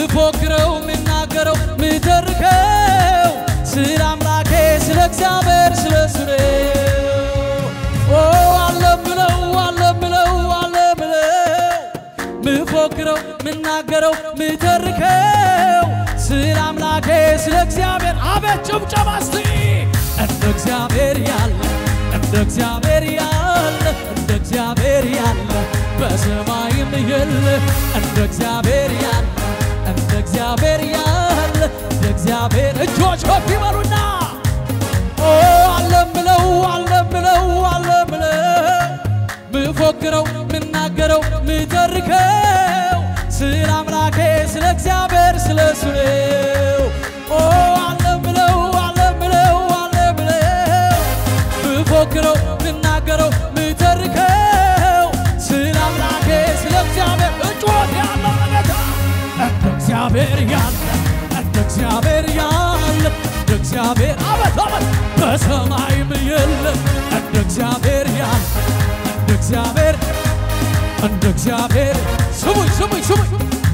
ምፎክረው ምናገረው ምተርከው ስለ አምላኬ ስለ እግዚአብሔር ስለ እሱ ነው። ኦ አለምለው አለምለው አለምለው ምፎክረው ምናገረው ምተርከው ስለ አምላኬ ስለ እግዚአብሔር አቤት ጭብጨባ እስቲ እንደ እግዚአብሔር ያለ እንደ እግዚአብሔር ያለ እንደ እግዚአብሔር ያለ በሰማይም የለ እንደ እግዚአብሔር ያለ እንደ እግዚአብሔር ያለ እንደ እግዚአብሔር እጆች ከፍ ይበሉና ኦ አለምለው አለምለው አለምለው ምፎክረው ምናገረው ምተርከው ስለ አምላኬ ስለ እግዚአብሔር ስለ እሱ ነው። ኦ አለምለው አለምለው አለምለው ምፎክረው ምናገረው ምተርከው ስለ አምላኬ ስለ እግዚአብሔር እጮት ያለው ነገታ እንደ እግዚአብሔር ያለ እንደ እግዚአብሔር ያለ እንደ እግዚአብሔር አበት አበት በሰማይም የለ እንደ እግዚአብሔር ያለ እንደ እግዚአብሔር እንደ እግዚአብሔር ስሙኝ ስሙኝ ስሙኝ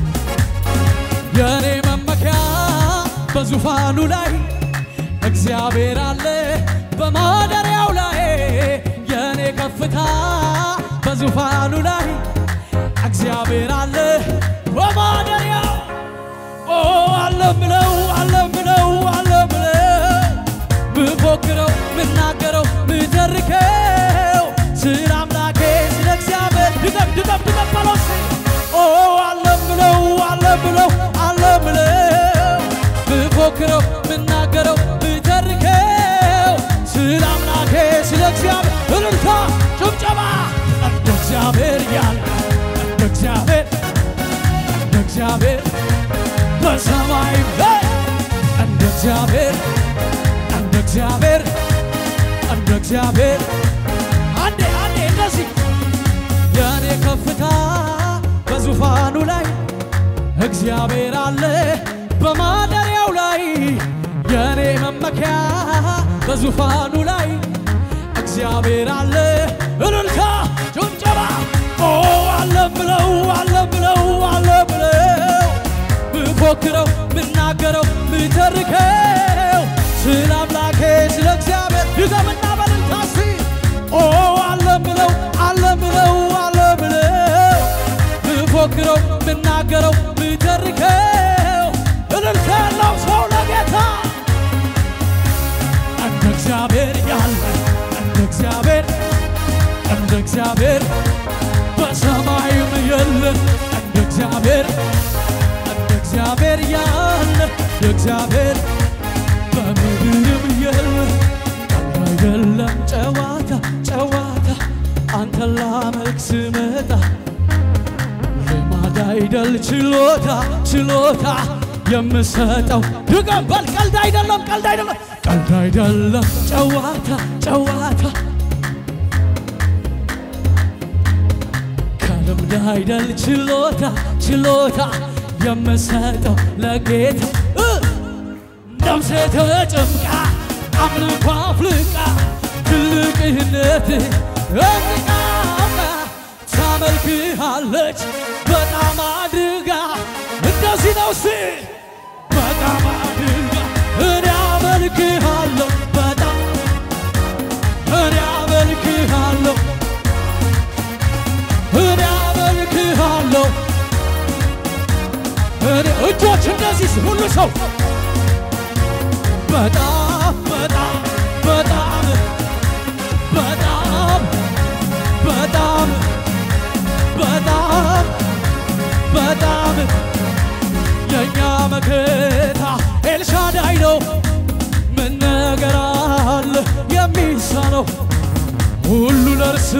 የእኔ መመኪያ በዙፋኑ ላይ እግዚአብሔር አለ በማደሪያው ላይ የእኔ ከፍታ በዙፋኑ ላይ እግዚአብሔር አለ በማደሪያው ኦ አለምለው አለምለው አለምለው ምፎክረው ምናገረው ምተርከው ስለ አምላኬ ስለ እግዚአብሔር ድገም ድገም ድገም በለው እስኪ ኦ አለምለው አለምለው አለምለው ምፎክረው ምናገረው ምተርከው ስለ አምላኬ ስለ እግዚአብሔር እልልታ ጭብጨባ እንደ እግዚአብሔር ያለ እንደ እግዚአብሔር እንደ እግዚአብሔር በሰማይም ላይ እንደ እግዚአብሔር እንደ እግዚአብሔር እንደ እግዚአብሔር አንዴ አንዴ እንደዚህ የእኔ ከፍታ በዙፋኑ ላይ እግዚአብሔር አለ በማደሪያው ላይ የእኔ መመኪያ በዙፋኑ ላይ እግዚአብሔር አለ እልልታ ጭብጨባ ኦ አለ ብለው አለ ብለው አለ ብለው ምፎክረው ምናገረው ምተርከው ስለ አምላኬ ስለ እግዚአብሔር ድገምና በልልታ እስቲ ኦ አለ ብለው አለ ብለው አለ ብለው ምፎክረው ምናገረው ምተርከው እልልታ ያለው ሰው ለጌታ እንደ እግዚአብሔር ያለ እንደ እግዚአብሔር እንደ እግዚአብሔር በሰማይም የለ እንደ እግዚአብሔር እንደ እግዚአብሔር ያለ እንደ እግዚአብሔር በምድርም የለ አይደለም ጨዋታ ጨዋታ አንተን ላመልክ ስመጣ ልማድ አይደል ችሎታ ችሎታ የምሰጠው ድገም በል ቀልድ አይደለም ቀልድ አይደለም ቀልድ አይደለም ጨዋታ ጨዋታ ከልምድ አይደል ችሎታ ችሎታ የምሰጠው ለጌታ እ ነፍሴ ተጨምቃ አምልኮ አፍልቃ ትልቅነት እንቃቃ ታመልክሃለች በጣም አድጋ እንደዚህ ነው ሲ በጣም አድጋ እኔ አመልክሃለሁ በጣም እኔ አመልክሃለሁ እኔ አመልክሃለሁ እኔ እጆች እንደዚህ ሁሉ ሰው በጣም በጣም በጣም በጣም በጣም በጣም በጣም የእኛ መከታ ኤልሻዳይ ነው። ምን ነገር አለ የሚሳነው? ሁሉ ለእርሱ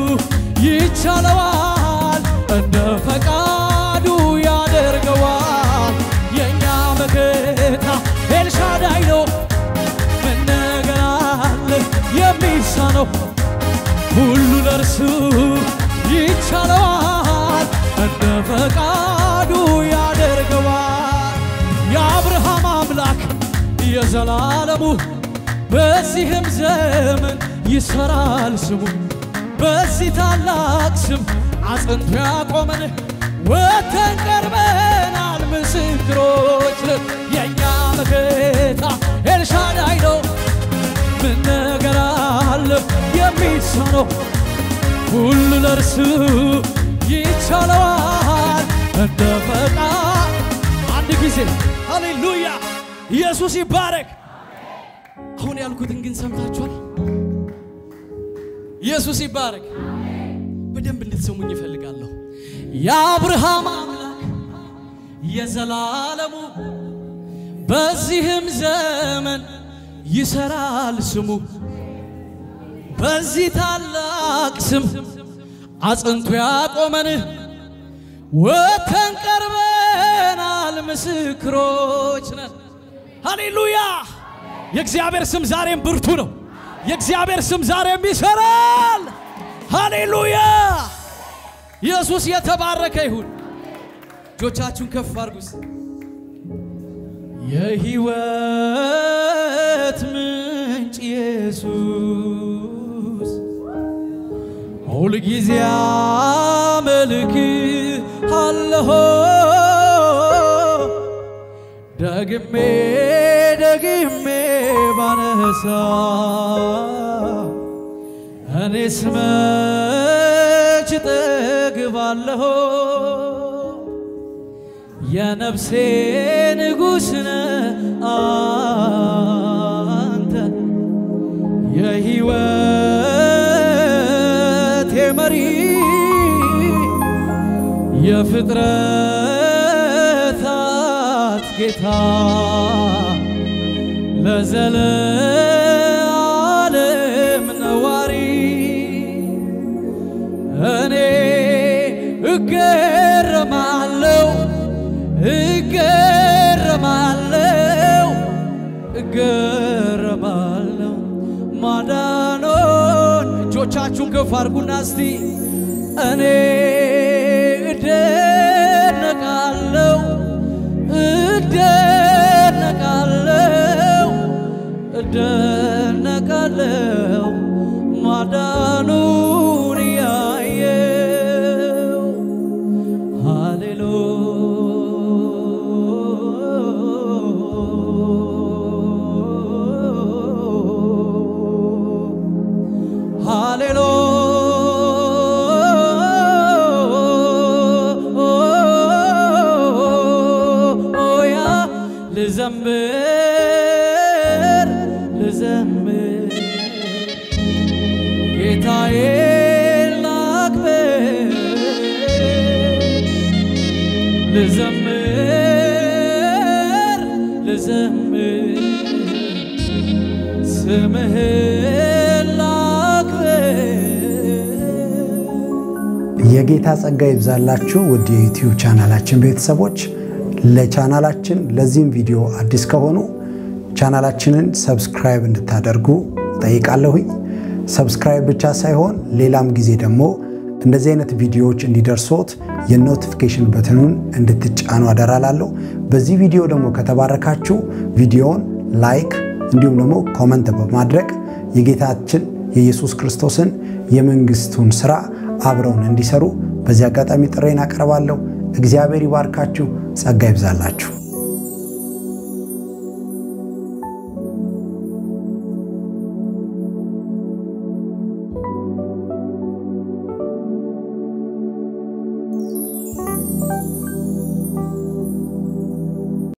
ይቻለዋል፣ እንደ ፈቃዱ ያደርገዋል። የእኛ መከታ ኤልሻዳይ ነው። ምን ነገር አለ የሚሳነው? ሁሉ ለእርሱ ይቻለዋል፣ እንደ ፈቃዱ ያደርገዋል። የአብርሃም አምላክ የዘላለሙ በዚህም ዘመን ይሰራል ስሙ በዚህ ታላቅ ስም አጽንቶ ያቆመን ወተን ቀርበናል ምስክሮች ነን። የእኛ መከታ ኤልሻዳይ ነው። ምን ነገር አለ የሚሳነው? ሁሉ ለእርሱ ይቻለዋል እንደ ፈቃድ። አንድ ጊዜ ሃሌሉያ ኢየሱስ ይባረክ። አሁን ያልኩትን ግን ሰምታችኋል። ኢየሱስ ይባረክ። በደንብ እንድትሰሙኝ ይፈልጋለሁ። የአብርሃም አምላክ የዘላለሙ በዚህም ዘመን ይሰራል ስሙ በዚህ ታላቅ ስም አጽንቶ ያቆመን ወተን ቀርበናል ምስክሮች ነን። ሃሌሉያ! የእግዚአብሔር ስም ዛሬም ብርቱ ነው። የእግዚአብሔር ስም ዛሬም ይሰራል። ሃሌሉያ! ኢየሱስ የተባረከ ይሁን። እጆቻችሁን ከፍ አድርጉስ። የሕይወት ምንጭ ኢየሱስ ሁልጊዜ አመልክ አለሆ ደግሜ ደግሜ ባነሳ እኔስ መች ጠግባለሁ የነፍሴ ንጉሥ ነህ አንተ የሕይወቴ መሪ የፍጥረታት ጌታ ለዘለዓለም ነዋሪ እኔ እገረማለሁ እገረማለሁ እገረማለሁ ማዳኖን እጆቻችሁን ከፍ አድርጉና እስቲ እኔ እደነቃለሁ እደነቃለሁ እደነቃለሁ ማዳኑን ያየው ሃሌሉ ሃሌሉያ ልዘምር ልዘምር ጌታዬ ላክብር ልዘምር ልዘምር ስምህን ላክብር የጌታ ጸጋ ይብዛላችሁ ውድ የዩቲዩብ ቻናላችን ቤተሰቦች። ለቻናላችን ለዚህም ቪዲዮ አዲስ ከሆኑ ቻናላችንን ሰብስክራይብ እንድታደርጉ ጠይቃለሁኝ። ሰብስክራይብ ብቻ ሳይሆን ሌላም ጊዜ ደግሞ እንደዚህ አይነት ቪዲዮዎች እንዲደርሶት የኖቲፊኬሽን በትኑን እንድትጫኑ አደራላለሁ። በዚህ ቪዲዮ ደግሞ ከተባረካችሁ ቪዲዮውን ላይክ እንዲሁም ደግሞ ኮመንት በማድረግ የጌታችን የኢየሱስ ክርስቶስን የመንግስቱን ስራ አብረውን እንዲሰሩ በዚህ አጋጣሚ ጥሬን አቀርባለሁ። እግዚአብሔር ይባርካችሁ፣ ጸጋ ይብዛላችሁ።